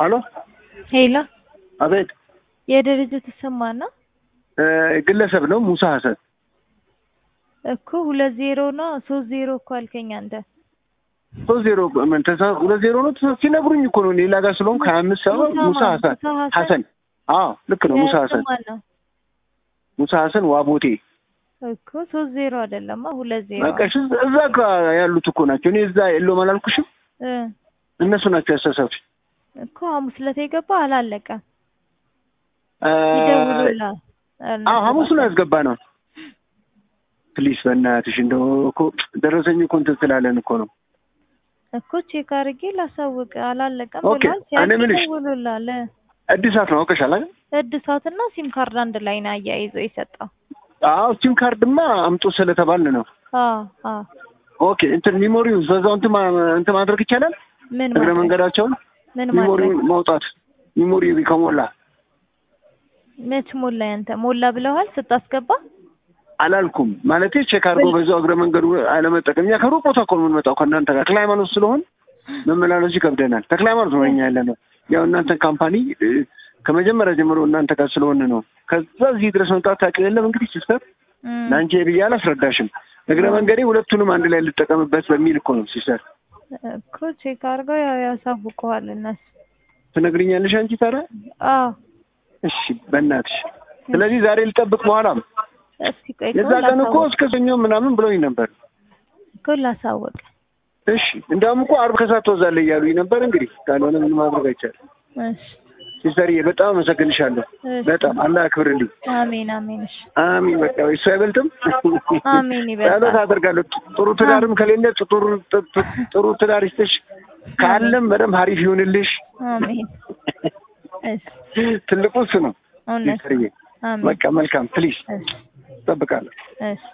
አሎ ሄሎ አቤት የድርጅት ስም ማን ነው? እ ግለሰብ ነው ሙሳ ሀሰን እኮ ሁለት ዜሮ ነው ሶስት ዜሮ እኮ አልከኝ አንተ። ሶስት ዜሮ ምን ተሳ ሁለት ዜሮ ነው ተሳ- ሲነግሩኝ እኮ ነው ሌላ ጋር ስለሆንኩ ሀያ አምስት ሰባ ሙሳ ሙሳ ማን? ሀሰን ሙሳ ሀሰን? ሀሰን አዎ ልክ ነው ሙሳ ሀሰን ማን ነው? ሙሳ ሀሰን ዋቦቴ እኮ ሶስት ዜሮ አይደለማ ሁለት ዜሮ በቃ እሺ፣ እዛ ጋር ያሉት እኮ ናቸው እኔ እዛ የለውም አላልኩሽም እ እነሱ ናቸው ያሳሳቱኝ እኮ ሐሙስ ዕለት የገባ አላለቀም። እ ይደውሉልሃል። አዎ ሐሙስ ነው ያስገባ ነው ፕሊስ በእናትሽ እንደው እኮ ደረሰኝ እኮ እንትን ስላለን እኮ ነው እኮ ቼክ አድርጌ ላሳውቅ አላለቀም ኦኬ፣ ብሏል። እኔ ሲያልቅ የምልሽ ይደውሉልሃል። እድሳት ነው አውቀሻል አይደል እድሳትና ሲም ካርድ አንድ ላይ ነው አያይዞ የሰጠው። አዎ ሲም ካርድማ አምጡ ስለተባልን ነው አዎ አዎ ኦኬ እንትን ሚሞሪው በዛው እንትን ማ- እንትን ማድረግ ይቻላል ምን እግረ ማድረግ መንገዳቸውን ምን ሚሞሪው ማድረግ ማውጣት ሚሞሪው ከሞላ መች ሞላ ያንተ ሞላ ብለዋል ስታስገባ አላልኩም ማለቴ ቼክ አድርጎ በዛው እግረ መንገዱ አለመጠቀም እኛ ከሩቅ ቦታ እኮ ነው የምንመጣው ከእናንተ ጋር ተክለ ሃይማኖት ስለሆን መመላለሱ ይከብደናል ተክለ ሃይማኖት ነው እኛ ያለ ነው ያው እናንተን ካምፓኒ እ፣ ከመጀመሪያ ጀምሮ እናንተ ጋር ስለሆን ነው ከዛ እዚህ ድረስ መምጣት ታውቂ የለም እንግዲህ ሲስተር እም፣ ለአንቺ ብዬ አላስረዳሽም እግረ መንገዴ ሁለቱንም አንድ ላይ ልጠቀምበት በሚል እኮ ነው ሲስተር እኮ ቼክ አድርገው ያው ያሳውቀዋል እነሱ። ትነግሪኛለሽ አንቺ ታዲያ አዎ እሺ በእናትሽ ስለዚህ ዛሬ ልጠብቅ በኋላም እስቲ ቆይ የዛ ቀን እኮ እስከ ሰኞ ምናምን ብሎኝ ነበር እኮ ላሳውቅ። እሺ እንዲያውም እኮ አርብ ከሰዓት ትወዛለህ እያሉኝ ነበር እንግዲህ ካልሆነ ምን ማድረግ አይቻልም እሺ ሲስተርዬ በጣም አመሰግንሻለሁ እሺ። በጣም አላህ ያክብርልኝ አሜን አሜን። እሺ አሚን በቃ እሱ አይበልጥም አሜን ይበልጣል። ጸሎት አደርጋለሁ ጥሩ ትዳርም ከሌለ ጥሩ ጥሩ ትዳር ይስጥሽ ካለም በደንብ ሀሪፍ ይሁንልሽ አሜን። እሺ ትልቁ እሱ ነው እውነት ሲስተርዬ አሜን። በቃ መልካም ፕሊዝ እሺ እጠብቃለሁ እሺ